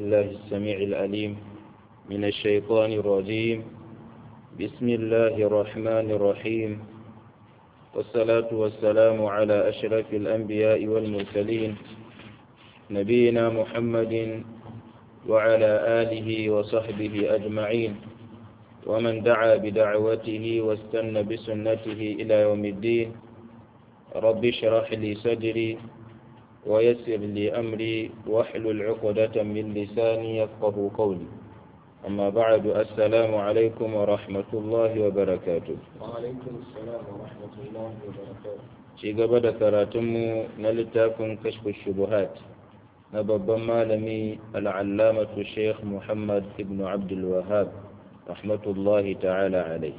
الله السميع العليم من الشيطان الرجيم بسم الله الرحمن الرحيم والصلاة والسلام على أشرف الأنبياء والمرسلين نبينا محمد وعلى آله وصحبه أجمعين ومن دعا بدعوته واستنى بسنته إلى يوم الدين رب اشرح لي صدري ويسر لي أمري واحلل عقدة من لساني يفقه قولي أما بعد السلام عليكم ورحمة الله وبركاته وعليكم السلام ورحمة الله وبركاته ci gaba da karatunmu na littafin kashfu shubuhat na babban malami al'allamatu sheikh muhammad ibn abdul wahab rahmatullahi ta'ala alai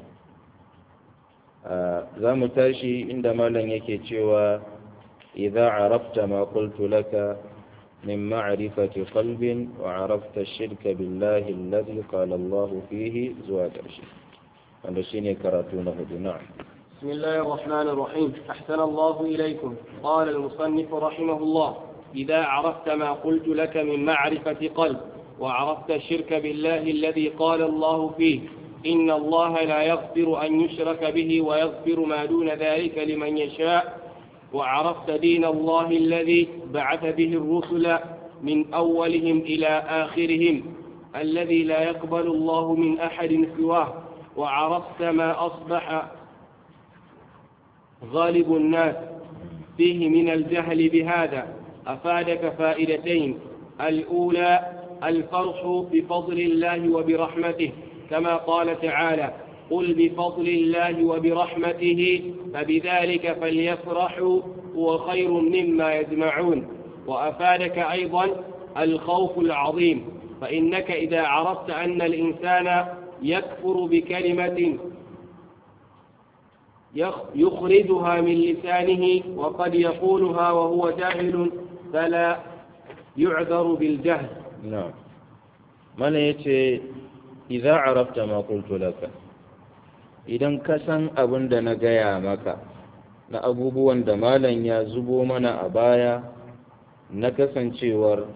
za mu tashi inda malam yake cewa idza arafta ma qultu laka min ma'rifati qalbin wa arafta ash-shirka billahi alladhi qala Allah fihi zuwa ƙarshe wanda shine karatu na hudu na'am بسم الله الرحمن الرحيم أحسن الله إليكم قال المصنف رحمه الله إذا عرفت ما قلت لك من معرفة قلب وعرفت الشرك بالله الذي قال الله فيه إن الله لا يغفر أن يشرك به ويغفر ما دون ذلك لمن يشاء وعرفت دين الله الذي بعث به الرسل من أولهم إلى آخرهم الذي لا يقبل الله من أحد سواه وعرفت ما أصبح غالب الناس فيه من الجهل بهذا أفادك فائدتين الأولى الفرح بفضل الله وبرحمته كما قال تعالى قل بفضل الله وبرحمته فبذلك فليفرحوا هو خير مما يجمعون وأفادك أيضا الخوف العظيم فإنك إذا عرفت أن الإنسان يكفر بكلمة يخرجها من لسانه وقد يقولها وهو جاهل فلا يعذر بالجهل نعم من يتي إذا عرفت ما قلت لك idan ka san abin da na gaya maka na abubuwan da malam ya zubo mana a baya na kasancewar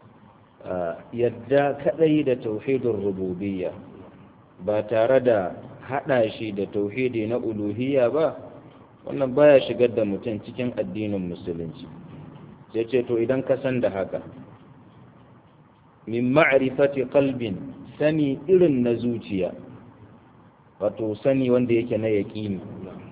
yadda kadai da tauhidin rububiyya ba tare da haɗa shi da tauhidi na uluhiyya ba wannan baya shigar da mutum cikin addinin musulunci sai ce to idan ka san da haka min ma'rifati qalbin sani irin na zuciya wato sani wanda yake na yaƙini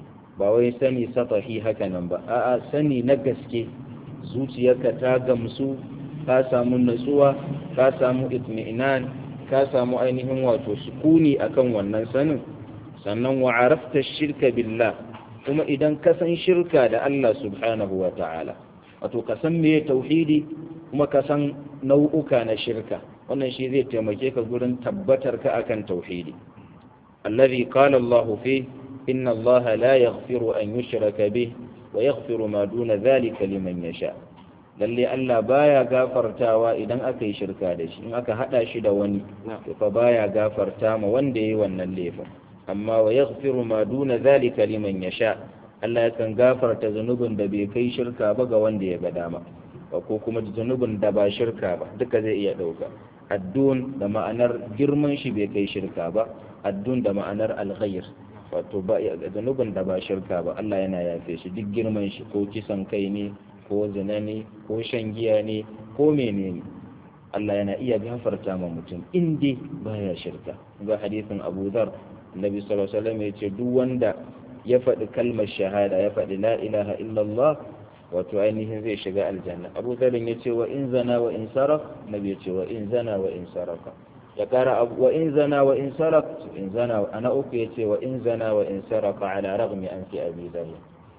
ba wai sani satahi haka nan ba a'a sani na gaske zuciyarka ta gamsu ka samu natsuwa ka samu itmi'inan ka samu ainihin wato sukuni akan wannan sanin sannan wa arafta shirka billah kuma idan ka san shirka da Allah subhanahu wa ta'ala wato ka san meye tauhidi kuma ka san nau'uka na shirka wannan shi zai taimake ka gurin tabbatar ka akan tauhidi alladhi qala Allah fi inna Allah la yaghfiru an yushraka bih wa yaghfiru ma duna dhalika liman yasha lalle Allah baya gafartawa idan aka yi shirka da shi in aka hada shi da wani to fa baya gafarta ma wanda yayi wannan laifin amma wa yaghfiru ma duna zalika liman yasha Allah yakan gafarta zanubin da bai kai shirka ba ga wanda ya ga dama ko kuma zanubin da ba shirka ba duka zai iya dauka addun da ma'anar girman shi bai kai shirka ba addun da ma'anar alghayr wato ba zanubin da ba shirka ba Allah yana yafe shi duk girman shi ko kisan kai ne ko zina ne ko shan giya ne ko menene Allah yana iya gafarta ma mutum in dai baya shirka ga hadisin Abu Dharr Annabi sallallahu alaihi wasallam yace duk wanda ya faɗi kalmar shahada ya faɗi la ilaha illallah wato ainihin zai shiga aljanna Abu Dharr yace wa in zana wa in saraf Nabi yace wa in zana wa in saraka ya kara wa in zana wa in sarak in zana ana uku yace wa in zana wa in saraka ala raghmi an fi abi dharr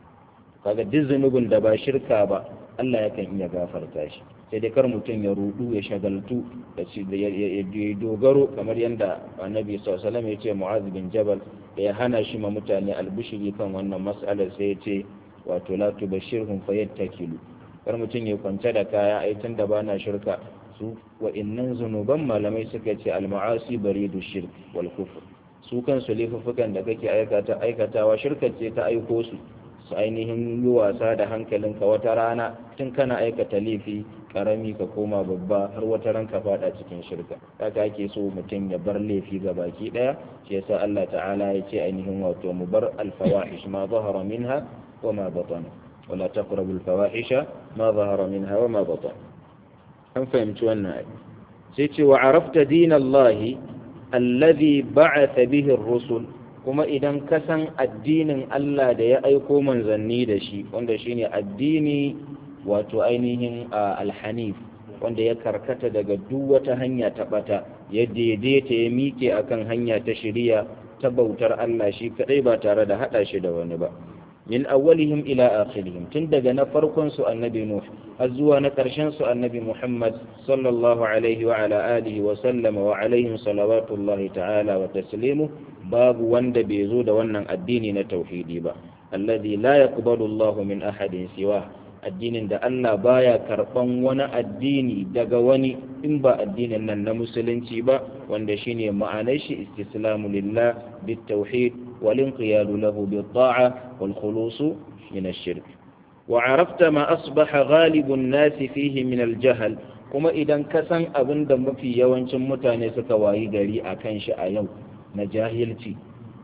kaga duk zunubin da ba shirka ba Allah yakan iya gafarta shi sai dai kar mutum ya rudu ya shagaltu da ya dogaro kamar yadda annabi sallallahu ya ce mu'az bin jabal da ya hana shi ma mutane albushiri kan wannan mas'alar sai ya ce wato la tubashirhum fayattakilu kar mutum ya kwance da kaya ai tun da bana shirka su wa innan zunuban malamai suka ce al-ma'asi baridu shirk wal kufr su kansu laifuffukan da kake aikata aikatawa shirka ce ta aiko su su ainihin yi wasa da hankalinka wata rana tun kana aikata laifi karami ka koma babba har wata ran ka fada cikin shirka haka ake so mutum ya bar laifi ga baki daya shi yasa Allah ta'ala ya ce ainihin wato mu bar alfawahish ma zahara minha wa ma batana wala taqrabu alfawahisha ma zahara minha wa ma batana an fahimci wannan ayi sai ce wa arafta dinallahi alladhi ba'atha bihi ar-rusul kuma idan ka san addinin Allah da ya aiko manzanni da shi wanda shine addini wato ainihin alhanif wanda ya karkata daga duk wata hanya ta bata ya daidaita ya miƙe akan hanya ta shiriya ta bautar Allah shi kadai ba tare da hada shi da wani ba min awwalihim ila akhirihim tun daga na farkon su annabi nuh har zuwa na karshen su annabi muhammad sallallahu alaihi wa ala alihi wa sallama wa alaihim salawatullahi ta'ala wa taslimu babu wanda bai zo da wannan addini na tauhidi ba alladhi la yaqbalu Allahu min ahadin siwa addinin da Allah baya karban wani addini daga wani in ba addinin nan na musulunci ba wanda shine ma'anar shi istislamu lillah bit tauhid wal inqiyadu lahu bit ta'a wal khulus min ash-shirk wa arafta ma asbaha ghalibun nas fihi min al-jahl kuma idan ka san abin da mafi yawancin mutane suka wayi gari akan shi a yau na jahilci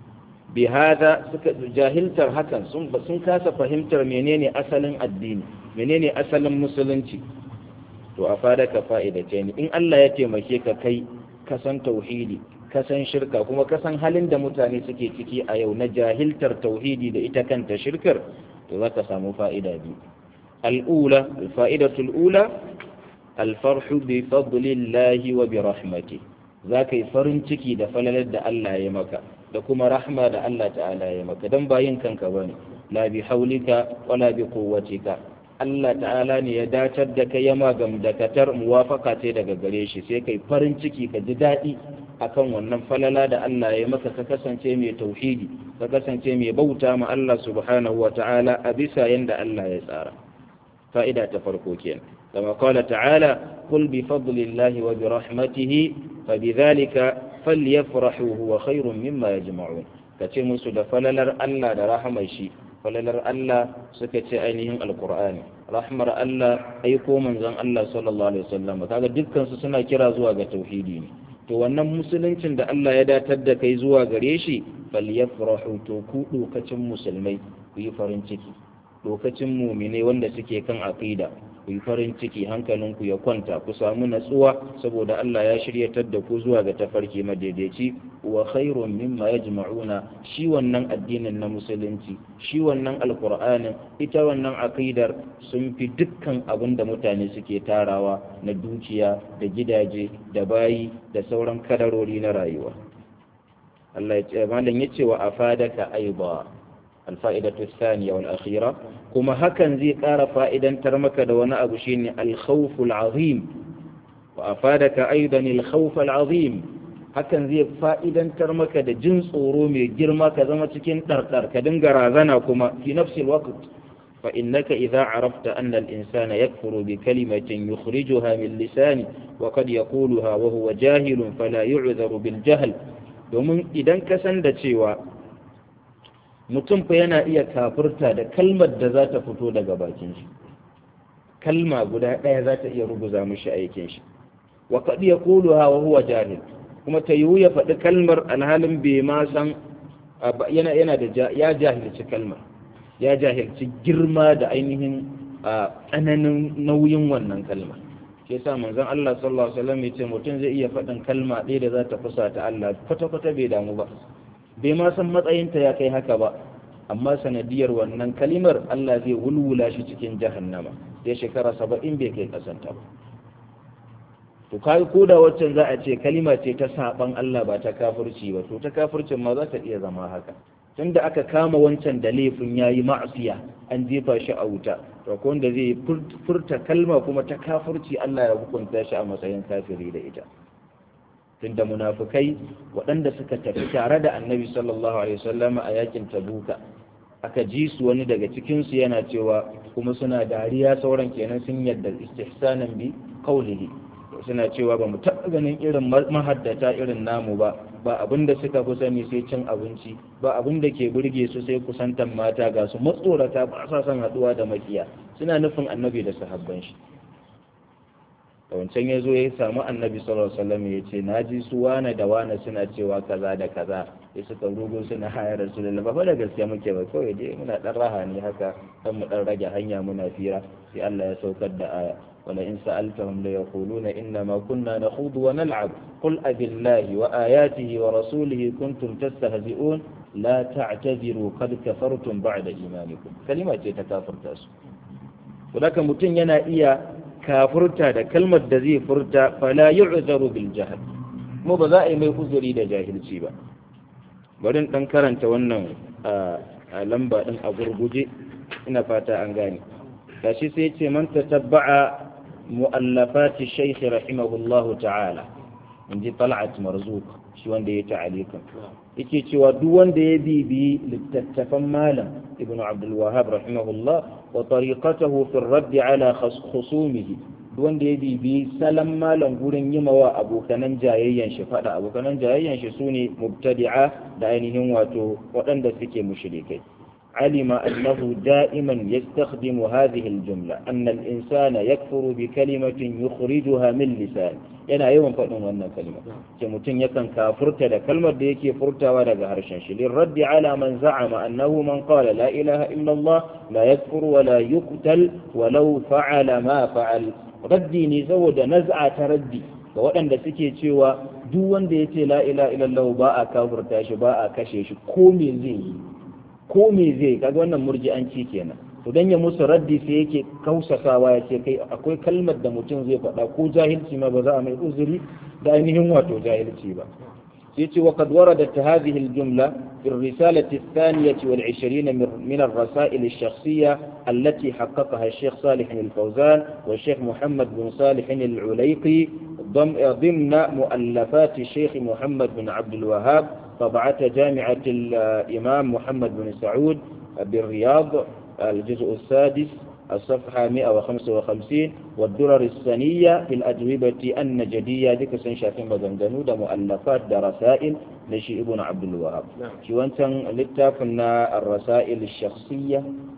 bihada suka jahiltar hakan sun sun kasa fahimtar menene asalin addini menene asalin musulunci to a fada ka fa'idace ni in Allah ya taimake ka kai ka san tauhidi ka san shirka kuma ka san halin da mutane suke ciki a yau na jahiltar tauhidi da ita kanta shirkar to zaka samu fa'ida biyu al'ula fa'idatu al'ula alfarhu bi fadlillahi wa bi rahmatihi za ka yi farin ciki da falalar da Allah ya maka da kuma rahma da Allah ta'ala ya maka don bayin kanka ba ne la bi haulika wala bi quwwatika Allah ta'ala ne ya dacar da kai yama gam da katar muwafaka ce daga gare shi sai kai farin ciki ka ji daɗi akan wannan falala da Allah ya maka ka kasance mai tauhidi ka kasance mai bauta ma Allah subhanahu wa ta'ala a bisa yanda Allah ya tsara fa'ida ta farko kenan كما قال تعالى قل بفضل الله وبرحمته فبذلك فليفرحوا هو خير مما يجمعون kace musu da falalar Allah da rahamar shi falalar Allah suka ce ainihin alqur'ani rahmar Allah aiko manzon Allah sallallahu alaihi wasallam kaga dukkan su suna kira zuwa ga tauhidi ne to wannan musuluncin da Allah ya datar da kai zuwa gare shi falyafrahu to ku dokacin musulmai ku yi farin ciki lokacin mumine wanda suke kan aqida ku yi farin ciki hankalinku ya kwanta ku samu natsuwa saboda Allah ya shiryatar da ku zuwa ga tafarki madaidaici wa khairun mimma yajma'una shi wannan addinin na musulunci shi wannan alqur'anin ita wannan aqidar sun fi dukkan abin da mutane suke tarawa na dukiya da gidaje da bayi da sauran kadarori na rayuwa Allah ya ce malam yace wa afadaka aiba الفائدة الثانية والأخيرة كما هكا زي قار فائدا ترمك دون أبو شيني الخوف العظيم وأفادك أيضا الخوف العظيم hakan zai fa'idan maka da jin tsoro mai girma ka zama cikin ɗarɗar ka dinga razana kuma fi nafsil waqt fa innaka idza arafta anna al insana yakfuru bi kalimatin yukhrijuha min lisani wa qad yaquluha wa huwa jahilun fala yu'dharu bil jahl domin idan ka san da cewa mutum fa yana iya kafurta da kalmar da za ta fito daga bakin shi kalma guda ɗaya za ta iya ruguza mishi aikin shi wa qad yaquluha wa huwa jahil kuma ta yiwu ya faɗi kalmar alhalin bai ma san yana yana da ya jahilci kalmar ya jahilci girma da ainihin tsananin nauyin wannan kalmar shi yasa manzon Allah sallallahu alaihi wasallam yace mutum zai iya faɗin kalma ɗaya da za ta fusata Allah kwata kwata bai damu ba bai ma san matsayinta ya kai haka ba amma sanadiyar wannan kalimar Allah zai wulwula shi cikin jahannama sai shekara saba'in bai kai kasanta ba to kai ko da waccan za a ce kalima ce ta saban Allah ba ta kafirci ba to ta kafircin ma za ta iya zama haka tunda aka kama wancan da laifin yayi ma'asiya an jefa shi a wuta to ko wanda zai furta kalma kuma ta kafirci Allah ya hukunta shi a matsayin kafiri da ita tunda munafukai waɗanda suka tafi tare da annabi sallallahu alaihi wasallam a yakin tabuka aka ji su wani daga cikinsu yana cewa kuma suna dariya sauran kenan sun yadda istihsanan bi qawlihi suna cewa ba mu taɓa ganin irin mahaddata irin namu ba ba abin da suka fi sani sai cin abinci ba abin da ke burge su sai kusantan mata ga su matsorata ba sa son haɗuwa da makiya suna nufin annabi da sahabban shi wancan ya zo ya samu annabi sallallahu alaihi wasallam ya ce na ji su wane da wane suna cewa kaza da kaza ya suka rugo suna hayar rasulullah ba fa da gaskiya muke ba kawai dai muna dan raha ne haka dan mu dan rage hanya muna fira sai Allah ya saukar da aya wala in sa'altahum la yaquluna inna ma kunna nakhudu wa nal'ab qul abillahi wa ayatihi wa rasulihi kuntum tastahzi'un la ta'tadiru qad kafartum ba'da imanikum kalima ce ta kafirta su to mutum yana iya kafurta da kalmar da zai furta fala yu'zaru bil jahl mu ba za a yi mai uzuri da jahilci ba bari in dan karanta wannan a lamba din a gurguje ina fata an gane gashi sai ce man tatabba'a mu'allafati shaykh rahimahullahu ta'ala inji tal'at marzuq shi wanda ya ta'alikan yake cewa duk wanda ya bibi littattafan malam ibnu abdul wahhab rahimahullah وطريقته في الرد على خصومه wanda ya bibi salon malam gurin yi mawa abokanan jayayyan shi fada abokanan jayayyan shi sune mubtadi'a da ainihin wato waɗanda suke mushrikai alima annahu da'iman yastakhdimu hadhihi al-jumla anna al-insana yakfuru bi kalimatin yukhrijuha min lisan yana yawan faɗin wannan kalma ce mutum yakan kafurta da kalmar da yake furtawa daga harshen shi lirraddi ala man za'ama annahu man qala la ilaha illa Allah la yakfuru wa la yuqtal walau fa'ala ma fa'al raddi ne saboda naz'a ta raddi ga waɗanda suke cewa duk wanda yace la ilaha illa Allah ba a kafurta shi ba a kashe shi ko me zai yi ko me zai kaga wannan murji'anci kenan to dan ya musu raddi sai yake kausasawa ya ce kai akwai kalmar da mutum zai faɗa ko jahilci ma ba za a mai uzuri da ainihin wato jahilci ba sai ce وقد وردت هذه الجملة في الرسالة الثانية والعشرين من الرسائل الشخصية التي حققها الشيخ صالح الفوزان والشيخ محمد بن صالح العليقي ضمن مؤلفات الشيخ محمد بن عبد الوهاب طبعة جامعة الإمام محمد بن سعود بالرياض الجزء السادس الصفحة 155 والدرر السنية في الأجوبة النجدية ذيك سنشافين بدنجنو دا مؤلفات دا رسائل لشي ابن عبد الوهاب شو أنتن لتافنا الرسائل الشخصية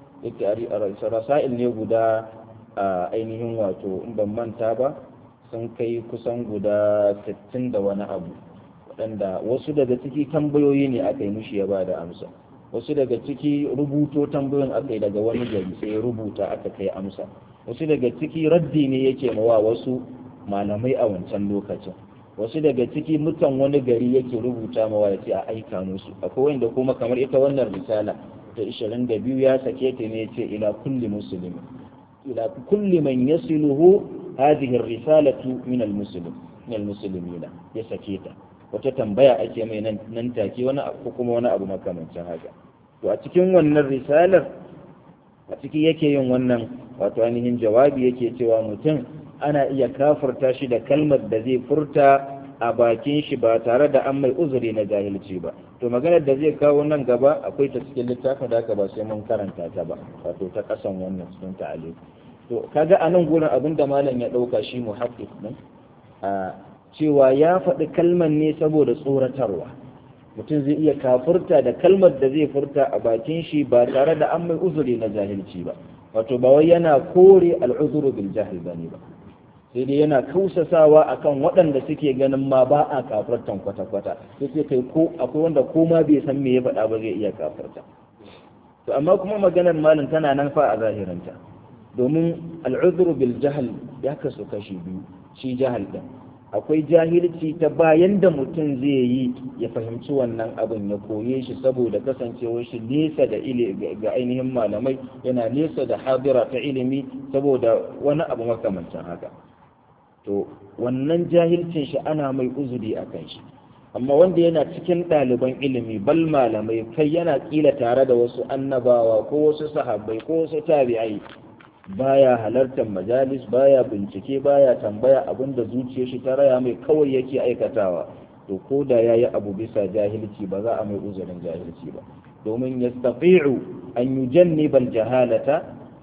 رسائل نيوغدا ainihin wato in ban manta ba sun kai kusan guda 60 da wani abu waɗanda wasu daga ciki tambayoyi ne aka yi mushi ya ba da amsa wasu daga ciki rubuto tambayoyin aka yi daga wani gari sai ya rubuta aka kai amsa wasu daga ciki raddi ne yake mawa wasu malamai a wancan lokacin wasu daga ciki mutan wani gari yake rubuta mawa ya ce a aika musu akwai wanda kuma kamar ita wannan risala ta 22 ya sake ta ne ce ila kulli muslimi ila kulli man yasiluhu hadhihi ar-risalatu min al-muslim min al-muslimina ya sake ta wata tambaya ake mai nan take wani abu kuma wani abu makamancin haka to a cikin wannan risalar a ciki yake yin wannan wato ainihin jawabi yake cewa mutum ana iya kafurta shi da kalmar da zai furta a bakin shi ba tare da an mai uzuri na jahilci ba to maganar da zai kawo nan gaba akwai ta cikin littafin da aka ba sai mun karanta ta ba wato ta kasan wannan cikin ta'ali to kaga a nan gurin abin da malam ya dauka shi muhaqqiq din a cewa ya faɗi kalmar ne saboda tsoratarwa mutum zai iya kafurta da kalmar da zai furta a bakin shi ba tare da an mai uzuri na jahilci ba wato ba wai yana kore al'uzuru bil jahil bane ba sai dai yana kausasawa akan waɗanda suke ganin ma ba a kafurtan kwata-kwata sai sai kai ko akwai wanda ko ma bai san me ya faɗa ba zai iya kafurta to amma kuma maganar malam tana nan fa a zahirinta domin al'uzuru bil jahil ya kasu kashi biyu shi jahil din akwai jahilci ta bayan da mutum zai yi ya fahimci wannan abin ya koye shi saboda kasancewar shi nesa da ga ainihin malamai yana nesa da hadira ta ilimi saboda wani abu makamancin haka to wannan jahilcin shi ana mai uzuri a kan shi amma wanda yana cikin ɗaliban ilimi bal malamai kai yana kila tare da wasu annabawa ko wasu sahabbai ko wasu tabi'ai baya halartar majalis baya bincike baya tambaya abinda zuciyar shi ta raya mai kawai yake aikatawa to ko da yayi abu bisa jahilci ba za a mai uzurin jahilci ba domin yastafi'u an yujanniba aljahalata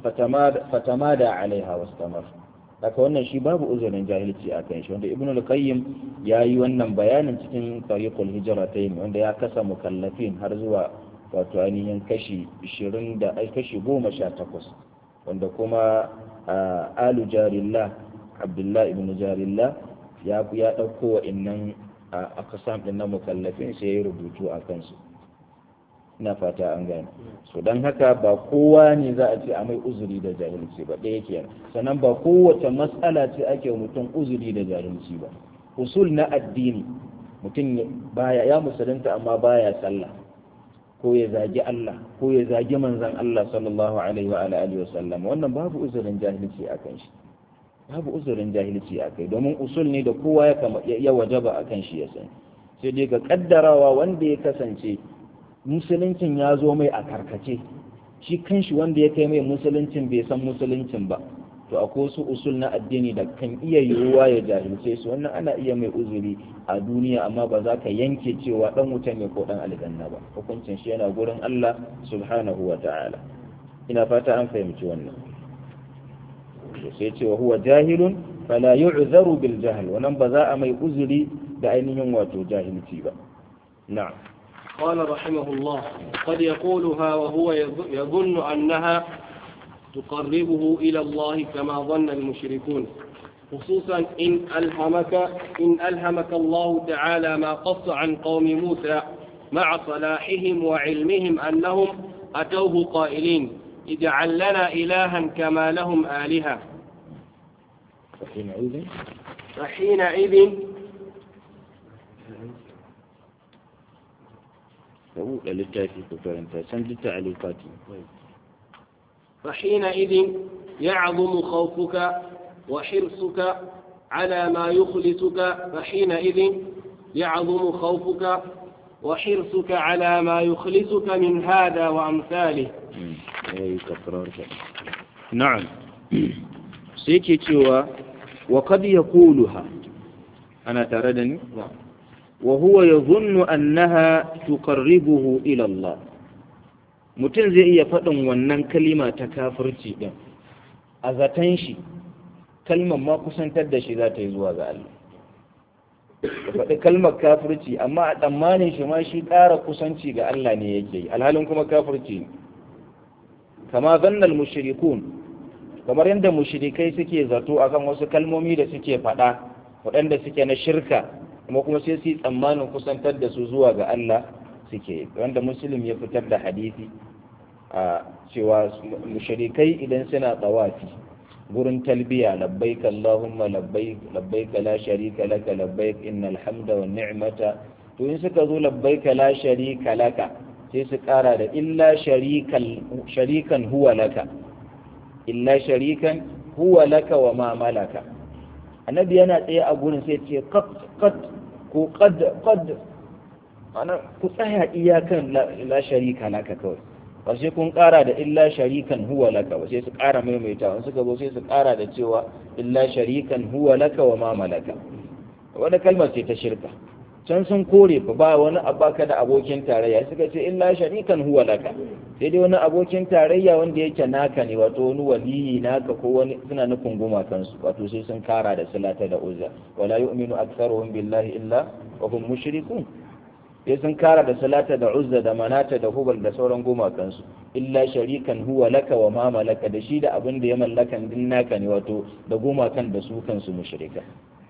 fatamada alaiha wastamar haka wannan shi babu uzurin jahilci a kan shi wanda ibnu al-qayyim yayi wannan bayanin cikin tariqul hijratayn wanda ya kasa mukallafin har zuwa wato ainihin kashi 20 da kashi 18 wanda kuma alu jarillah abdullahi ibn jarillah ya ya ɗauko wa innan a kasam ɗin na mukallafin sai ya rubutu a kansu ina fata an gane so don haka ba kowa ne za a ce a mai uzuri da jahilci ba ɗaya kenan sannan ba kowace matsala ce ake mutum uzuri da jahilci ba usul na addini mutum baya ya musulunta amma baya sallah ko ya zagi Allah ko ya zagi manzon Allah sallallahu alaihi wa alihi wa sallam wannan babu uzurin jahilci akan shi babu uzurin jahilci akai domin usul ne da kowa ya ya wajaba akan shi ya sani sai dai ga kaddarawa wanda ya kasance musuluncin ya zo mai a karkace shi kanshi wanda ya kai mai musuluncin bai san musuluncin ba to akwai wasu usul na addini da kan iya yiwuwa ya jahilce su wannan ana iya mai uzuri a duniya amma ba za ka yanke cewa dan wuta ne ko dan aljanna ba hukuncin shi yana gurin Allah subhanahu wa ta'ala ina fata an fahimci wannan sai ce wa huwa jahilun fala yu'zaru bil jahl wannan ba za a mai uzuri da ainihin wato jahilci ba na'am قال رحمه الله قد يقولها وهو يظن أنها تقربه إلى الله كما ظن المشركون خصوصا إن ألهمك إن ألهمك الله تعالى ما قص عن قوم موسى مع صلاحهم وعلمهم أنهم أتوه قائلين اجعل لنا إلها كما لهم آلهة فحينئذ فحينئذ buɗe littafi ku karanta can duk ta'alifati فحينئذ يعظم خوفك وحرصك على ما يخلصك فحينئذ يعظم خوفك وحرصك على ما يخلصك من هذا وأمثاله أي تكرار نعم سيكي تشوى وقد يقولها أنا تردني وهو يظن أنها تقربه إلى الله mutum zai iya faɗin wannan kalima ta kafirci ɗin a zaton shi kalmar ma kusantar da shi za ta yi zuwa ga Allah ka faɗi kalmar kafirci amma a tsammanin shi ma shi ƙara kusanci ga Allah ne yake yi alhalin kuma kafirci ne kama zannal mushrikun kamar yadda mushrikai suke zato akan wasu kalmomi da suke faɗa waɗanda suke na shirka kuma kuma sai su yi tsammanin kusantar da su zuwa ga Allah suke wanda muslim ya fitar da hadisi a cewa mushrikai idan suna tsawafi gurin talbiya labbaik allahumma labbaik labbaik la sharika laka labbaik innal hamda wan ni'mata to in suka zo labbaik la sharika laka sai su kara da illa sharikal sharikan huwa laka illa sharikan huwa laka wa ma malaka annabi yana tsaye a gurin sai ce qad qad ko qad qad ana ku tsaya iyakan la sharika laka kawai ba sai kun kara da illa sharikan huwa laka ba sai su kara maimaita wani suka zo sai su kara da cewa illa sharikan huwa laka wa ma malaka wani kalmar ce ta shirka can sun kore fa ba wani abaka da abokin tarayya suka ce illa sharikan huwa laka sai dai wani abokin tarayya wanda yake naka ne wato wani waliyi naka ko wani suna nufin gumakansu wato sai sun kara da salata da uzza wala yu'minu aktharuhum billahi illa wa hum mushrikun sai sun kara da salata da uzza da manata da hubal da sauran gumakansu illa sharikan huwa laka wa ma malaka da shi da abin da ya mallakan din naka ne wato da gumakan da su kansu mushrika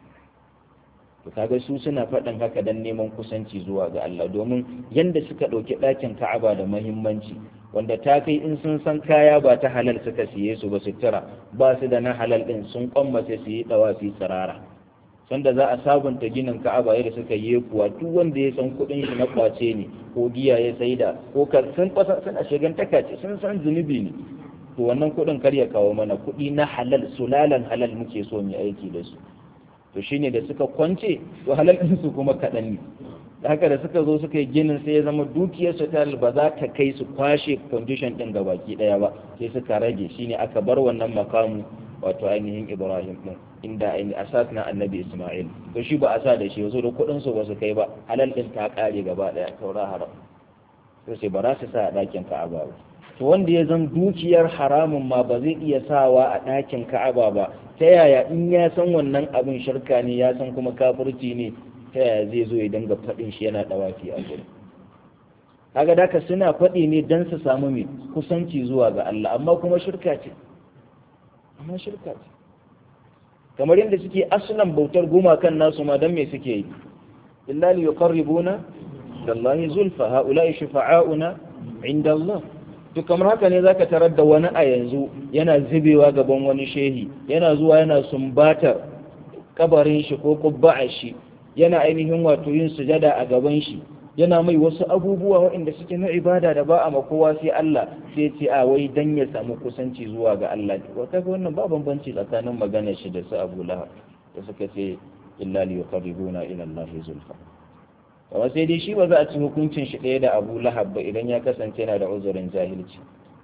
to kaga su suna faɗin haka dan neman kusanci zuwa ga Allah domin yanda suka ɗauki ɗakin Ka'aba da muhimmanci wanda ta kai in sun san kaya ba ta halal suka siye su ba sutura ba su da na halal din sun kwammace su yi dawafi tsirara sanda za a sabunta ginin ka'aba yadda suka yi kuwa duk wanda ya san kuɗin shi na kwace ne ko giya ya saida ko ka sun fasa suna shigantaka ce sun san zunubi ne to wannan kuɗin kar ya kawo mana kuɗi na halal sulalan halal muke so mu aiki da su to shine da suka kwance to halal din su kuma kaɗan ne da haka da suka zo suka yi ginin sai ya zama dukiyar su ta ba za ta kai su kwashe condition din gabaki ɗaya ba sai suka rage shine aka bar wannan makamu wato ainihin ibrahim din inda ainihin asas na annabi isma'il to shi ba a sa da shi wasu da kuɗin su ba su kai ba halal din ta ƙare gaba ɗaya saura haram to sai ba za su sa a ɗakin ka'aba ba to wanda ya zan dukiyar haramun ma ba zai iya sawa a ɗakin ka'aba ba ta yaya in ya san wannan abin shirka ne ya san kuma kafirci ne ta yaya zai zo ya dinga faɗin shi yana ɗawafi a gurin kaga daka suna faɗi ne don su samu mai kusanci zuwa ga Allah amma kuma shirka ce amma shirka ce kamar yadda suke aslan bautar gumakan nasu ma dan me suke yi illa li yuqarribuna dallahi zulfa haula'i shufa'auna inda Allah to kamar haka ne zaka tarar da wani a yanzu yana zubewa gaban wani shehi yana zuwa yana sumbatar kabarin shi ko kubba'a shi yana ainihin wato yin sujada a gaban shi yana mai wasu abubuwa waɗanda suke na ibada da ba a makowa sai Allah sai ce a wai dan ya samu kusanci zuwa ga Allah wa kaga wannan ba bambanci tsakanin maganar shi da su Abu Lahab da suka ce illa li yuqarribuna ila Allah zulfa amma sai dai shi ba za a ci hukuncin shi ɗaya da Abu Lahab ba idan ya kasance yana da uzurin jahilci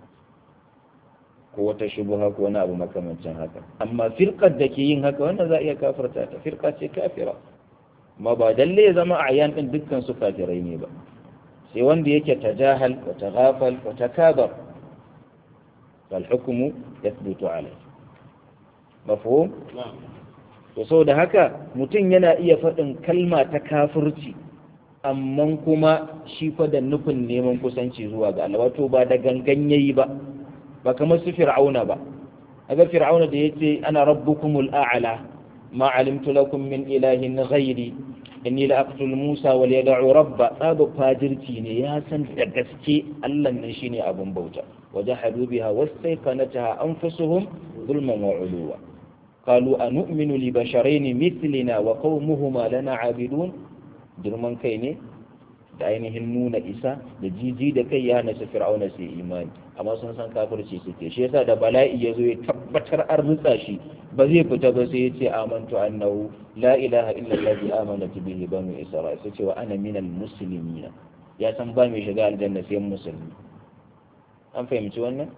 ko wata shubuha ko wani abu makamancin haka amma firqar da ke yin haka wannan za a iya kafarta ta firqa ce kafira ma ba dalle ya zama ayan din dukkan su kafirai ne ba sai wanda yake tajahal wa taghafal wa takabar fal hukmu yathbutu alayhi mafhum to saboda haka mutum yana iya faɗin kalma ta kafirci amma kuma shi fa da nufin neman kusanci zuwa ga Allah wato ba da gangan yayi ba ba kamar su fir'auna ba aga fir'auna da yace ana rabbukumul a'la ma alimtu lakum min ilahin ghairi inni la aqtul musa wal yad'u rabba tsaba fajirci ne ya san da gaske Allah nan shine abun bauta wajahadu biha wastayqanataha anfusuhum zulman wa uluwa قالوا أنؤمن لبشرين مثلنا وقومهما لنا عابدون girman kai ne da ainihin nuna isa da jiji da kai ya hana su fir'auna su imani amma sun san kafirci suke shi yasa da bala'i ya zo ya tabbatar an rutsa shi ba zai fita ba sai ya ce amantu annahu la ilaha illa allazi amanat bihi banu isra'il sai ce wa ana minal muslimin ya san ba mai shiga aljanna sai musulmi an fahimci wannan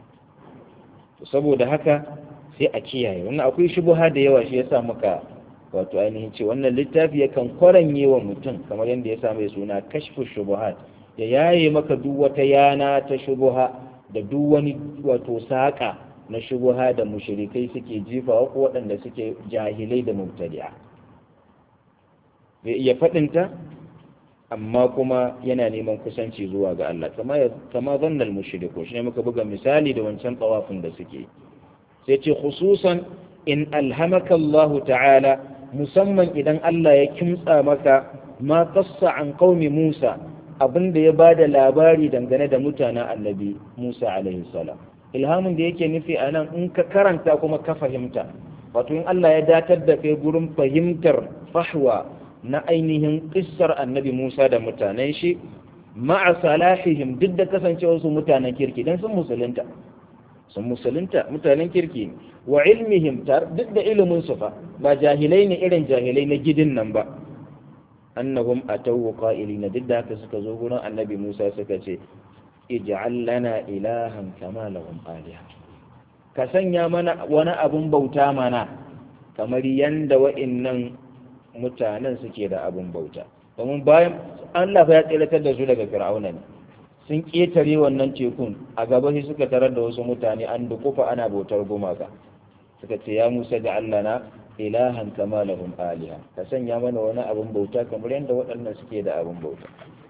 saboda haka sai a kiyaye wannan akwai shubuha da yawa shi yasa muka wato ainihin ce wannan littafi yakan kwaranye wa mutum kamar yadda ya sa mai suna kashfu shubuhat ya yaye maka duk wata yana ta shubuha da duk wani wato saƙa na shubuha da mushrikai suke jifawa ko waɗanda suke jahilai da mubtadi'a bai iya faɗinta amma kuma yana neman kusanci zuwa ga Allah kama kama zannal mushriku shine muka buga misali da wancan tawafin da suke sai ce khususan in alhamaka Allah ta'ala musamman idan Allah ya kimtsa maka ma qassa an qaumi Musa abinda ya bada labari dangane da mutanen annabi Musa alaihi salam ilhamin da yake nufi anan in ka karanta kuma ka fahimta wato in Allah ya datar da kai gurin fahimtar fahwa na ainihin kissar annabi Musa da mutanen shi ma'a salahihim duk da kasancewar su mutanen kirki dan sun musulunta sun musulunta mutanen kirki ne wa ilmihim duk da ilimin su fa ba jahilai ne irin jahilai na gidin nan ba annahum atawu qa'ilina duk da haka suka zo gurin annabi Musa suka ce ij'al lana ilahan kama lahum aliha ka sanya mana wani abun bauta mana kamar yanda wa'annan mutanen suke da abun bauta domin bayan Allah ya tsiratar da su daga fir'auna ne sun ƙetare wannan tekun a gaba sai suka tarar da wasu mutane an dukufa ana bautar gumaka suka ce ya musa da Allah na ilahan kama lahum aliha ka sanya mana wani abun bauta kamar yadda waɗannan suke da abun bauta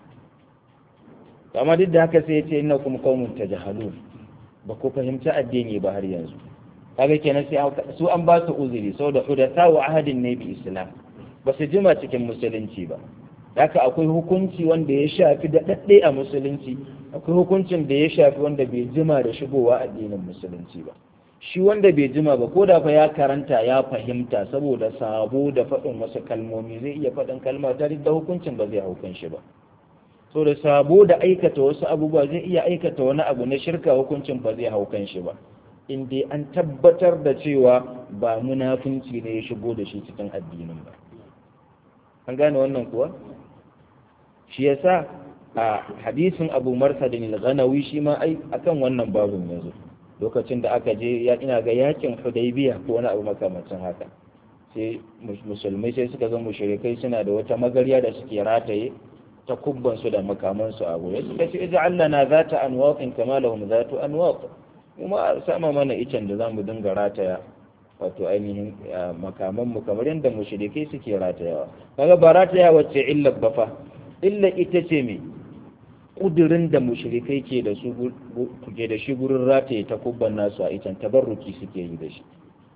amma duk da haka sai ya ce ina kuma qaumun tajhalun ba ku fahimci addini ba har yanzu kaga kenan sai su an ba su uzuri saboda hudatha wa ahadin ne bi islam ba su jima cikin musulunci ba haka akwai hukunci wanda ya shafi daɗaɗɗe a musulunci akwai hukuncin da ya shafi wanda bai jima da shigowa addinin musulunci ba shi wanda bai jima ba ko da fa ya karanta ya fahimta saboda sabo da faɗin wasu kalmomi zai iya faɗin kalma ta da hukuncin ba zai haukan shi ba so da sabo da aikata wasu abubuwa zai iya aikata wani abu na shirka hukuncin ba zai haukan shi ba in dai an tabbatar da cewa ba munafunci ne ya shigo da shi cikin addinin ba an gane wannan kuwa shi yasa a hadisin abu marsadin al-ghanawi shi ma ai akan wannan babun yanzu lokacin da aka je ya ina ga yakin hudaybiya ko wani abu makamancin haka sai musulmai sai suka ga mushrikai suna da wata magarya da suke rataye ta kubban su da makaman su abu ya suka ce ij'al lana zata anwaqin kama lahum zatu anwaq kuma sama mana icen da zamu dinga rataya wato ainihin makaman mu kamar yadda mushrikai suke ratayawa kaga ba rataya wacce illa ba fa illa ita ce me kudirin da mushrikai ke da su ke da shi gurin rataye ta kubban nasu a itan tabarruki suke yi da shi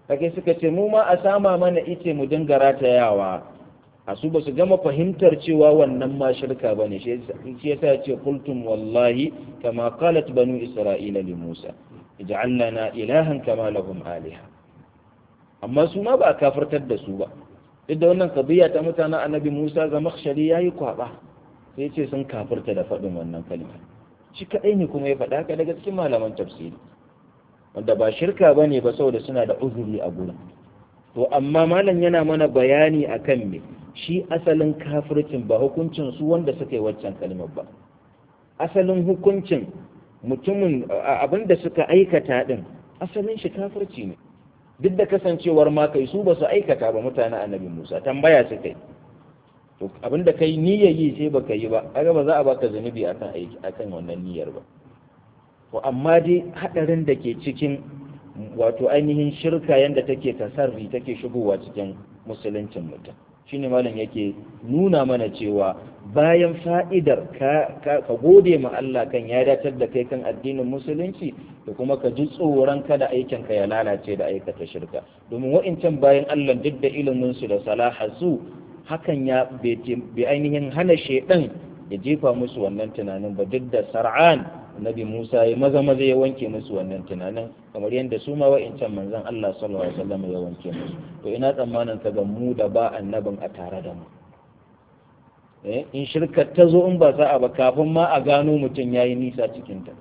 kake suka ce mu ma a sama mana ice mu dinga ratayawa a su ba su gama fahimtar cewa wannan ma shirka ba ne shi yasa ya ce kultum wallahi kama qalat banu isra'ila li musa ij'al lana ilahan kama lahum aliha amma su ma ba a kafirtar da su ba duk da wannan qadiya ta mutanen annabi musa zamakhshari yayi kwaba sai ce sun kafirta da faɗin wannan kalma shi kadai ne kuma ya faɗa haka daga cikin malaman tafsiri wanda ba shirka bane ba saboda suna da uzuri a gurin to amma malam yana mana bayani akan me shi asalin kafircin ba hukuncin su wanda suka yi waccan kalmar ba asalin hukuncin mutumin abinda suka aikata din asalin shi kafirci ne duk da kasancewar ma kai su ba su aikata ba mutane annabi Musa tambaya su kai to abinda kai niyyar yi sai baka yi ba kaga ba za a baka zanubi akan aiki akan wannan niyyar ba to amma dai hadarin da ke cikin wato ainihin shirka yanda take tasarri take shigowa cikin musuluncin mutum shine malam yake nuna mana cewa bayan fa'idar ka, ka, gode ma Allah kan ya datar da kai kan addinin musulunci da kuma ka ji tsoron kada aikin ka ya lalace da aikata shirka domin wa'incan bayan Allah duk da ilimin su da salaha su hakan ya bai ainihin hana shedan ya jefa musu wannan tunanin ba duk da sar'an nabi Musa ya maza maza ya wanke musu wannan tunanin kamar yadda su ma wa'incan manzon Allah sallallahu alaihi wasallam ya wanke musu to ina tsammanin ka ga mu da ba annabin a tare da mu eh in shirkar ta zo in ba sa'a ba kafin ma a gano mutum yayi nisa cikin ta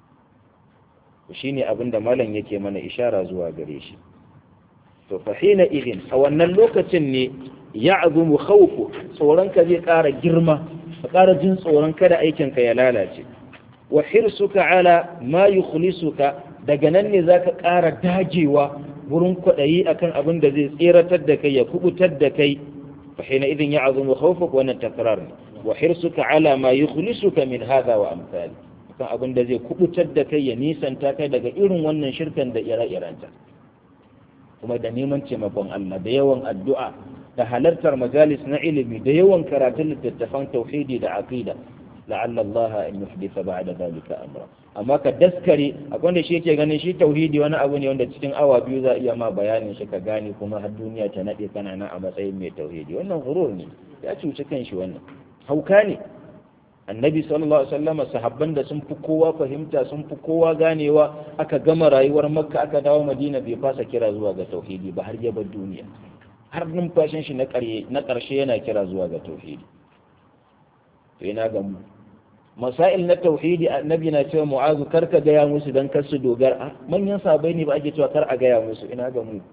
shine abin da malam yake mana ishara zuwa gare shi to fa hina idin a wannan lokacin ne ya'zumu khawfu tsoron ka zai ƙara girma ka ƙara jin tsoron kada aikin ka ya lalace wa hirsuka ala ma yukhlisuka daga nan ne zaka ƙara dagewa wurin kwaɗayi akan abin da zai tseratar da kai ya kubutar da kai fa hina idin ya'zumu khawfuka wannan takrar ne wa hirsuka ala ma yukhlisuka min hadha wa amsali akan abin da zai kubutar da kai ya nisanta kai daga irin wannan shirkan da ire-irenta kuma da neman taimakon Allah da yawan addu'a da halartar majalis na ilimi da yawan karatun littattafan tauhidi da aqida la'alla Allah an yuhdisa ba'da zalika amra amma ka daskare akwai wanda shi yake ganin shi tauhidi wani abu ne wanda cikin awa biyu za iya ma bayanin shi ka gane kuma har duniya ta nade kana nan a matsayin mai tauhidi wannan gurur ne ya cuci kanshi wannan hauka ne annabi sallallahu alaihi wasallam sahabban da sun fi kowa fahimta sun fi kowa ganewa aka gama rayuwar makka aka dawo madina bai fasa kira zuwa ga tauhidi ba har ya bar duniya har numfashin shi na ƙarshe yana kira zuwa ga tauhidi to ina ga mu masail na tauhidi annabi na cewa mu'azu kar ka gaya musu dan kar su dogara manyan sabai ne ba ake cewa kar a gaya musu ina ga mu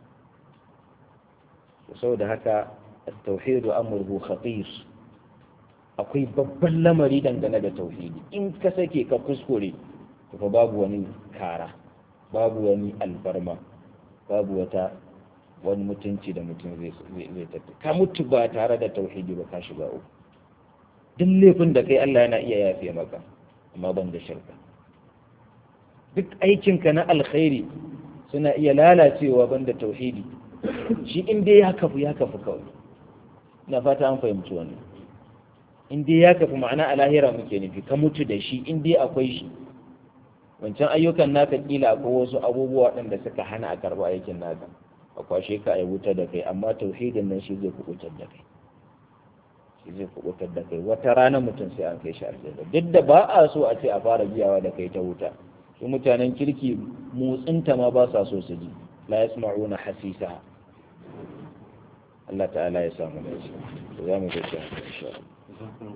saboda haka at-tauhid amruhu khatir akwai babban lamari dangane da tauhidi in ka sake ka kuskure to fa babu wani kara babu wani alfarma babu wata wani mutunci da mutum zai zai tafi ka mutu ba tare da tauhidi ba ka shiga uku duk laifin da kai Allah yana iya yafe maka amma ban da shirka duk aikinka na alkhairi suna iya lalacewa ban da tauhidi shi in dai ya kafu ya kafu kawai ina fata an fahimci wannan in dai ya kafu ma'ana a lahira muke nufi ka mutu da shi in dai akwai shi wancan ayyukan naka kila akwai wasu abubuwa waɗanda suka hana a karɓi aikin naka a kwashe ka a wuta da kai amma tauhidin nan shi zai kubutar da kai shi zai kubutar da kai wata rana mutum sai an kai shi aljanna duk da ba a so a ce a fara biyawa da kai ta wuta su mutanen kirki motsinta ma ba sa so su ji la yasma'una hasisa Allah ta'ala ya samu dace za mu ga shi insha Allah